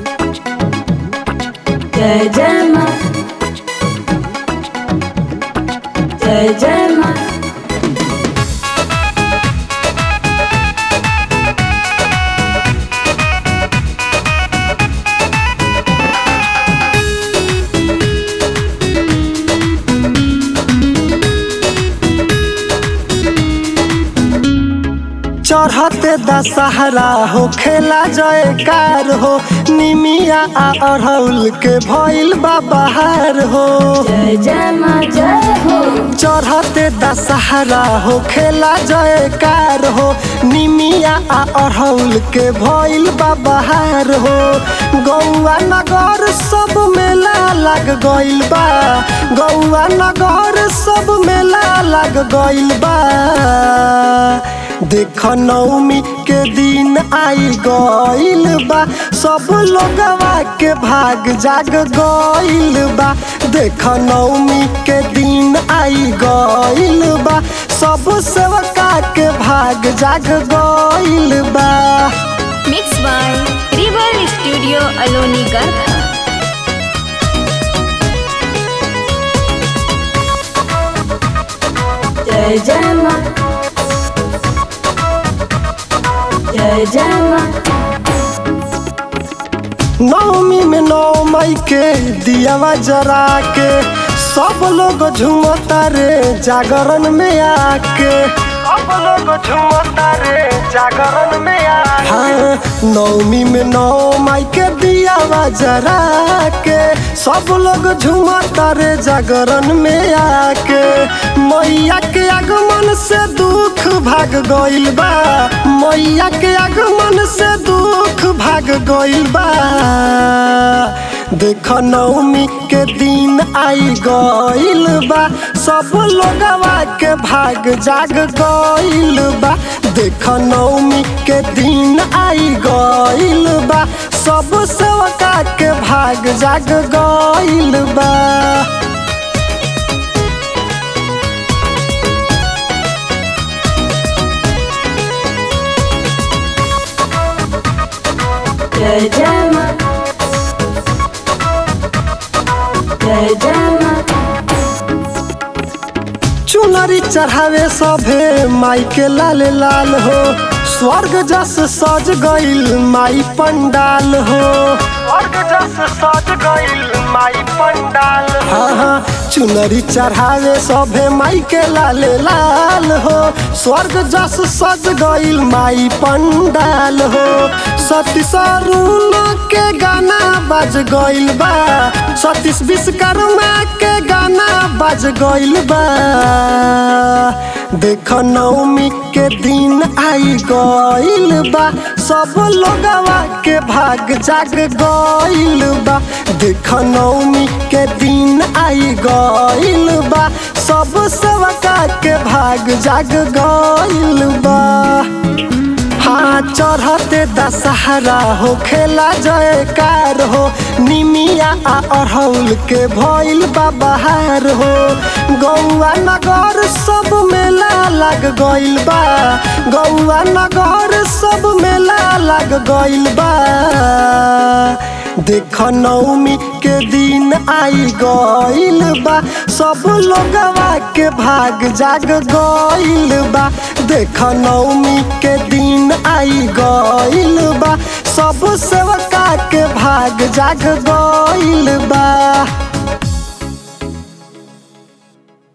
जय जय माँ जय जय माँ चढ़ते दशहरा हो खेला जयकार हो निमिया आ अड़हुल के भइल बा बहार हो जय जय माँ जय हो चढ़ते दशहरा हो खेला जयकार हो निमिया आ अड़हुल के भइल बा बहार हो गौआ नगर सब मेला लग गइल बा गौआ नगर सब मेला लग गइल बा देख नवमी के दिन आई गइल बा सब लोगवा के भाग जाग गइल बा देख नवमी के दिन आई गइल बा सब सेवका के भाग जाग गइल बा Mixed by River Studio Aloni Garkha. जय जय माँ जय जय माँ नवमी में नौ मई के दियावा जरा के सब लोग झूमता रे जागरण में आके सब लोग झूमता रे जागरण में आके हाँ नवमी में नौ मई के दियावा जरा के सब लोग झूमता रे जागरण में आके मैया के आगमन से दुख भाग गइल बा मैया के आगमन से दुख भाग गइल बा देख नवमी के दिन आई गइल बा सब लोगवा के भाग जाग गइल बा देख नवमी के दिन आई गइल बा सब सेवका के भाग जाग गइल बा जय जय माँ जय जय माँ चुनरी चढ़ावे सभे माई के लाल लाल हो स्वर्ग जस सज गइल माई पंडाल हो स्वर्ग जस सज गइल माई पंडाल हाँ हाँ चुनरी चढ़ावे सभे माई के लाल लाल हो स्वर्ग जस सज गइल माई पंडाल हो सतीश अरुण के गाना बज गइल बा सतीश विश्वकर्मा के गाना बज गइल बा देख नवमी के दिन आई गइल बा सब लोगवा के भाग जाग गइल बा देख नवमी के दिन आई गइल बा सब सेवका के भाग जाग गइल बा हाँ चढ़ते दशहरा हो खेला जयकार हो निमिया आ अड़हुल के भइल बा बहार हो गौआ नगर सब मेला लग गइल बा गौआ नगर सब मेला लग गइल बा देख नवमी के दिन आई गइल बा सब लोगवा के भाग जाग गइल बा देख नवमी के दिन आई गइल बा सब सेवका के भाग जाग गइल बा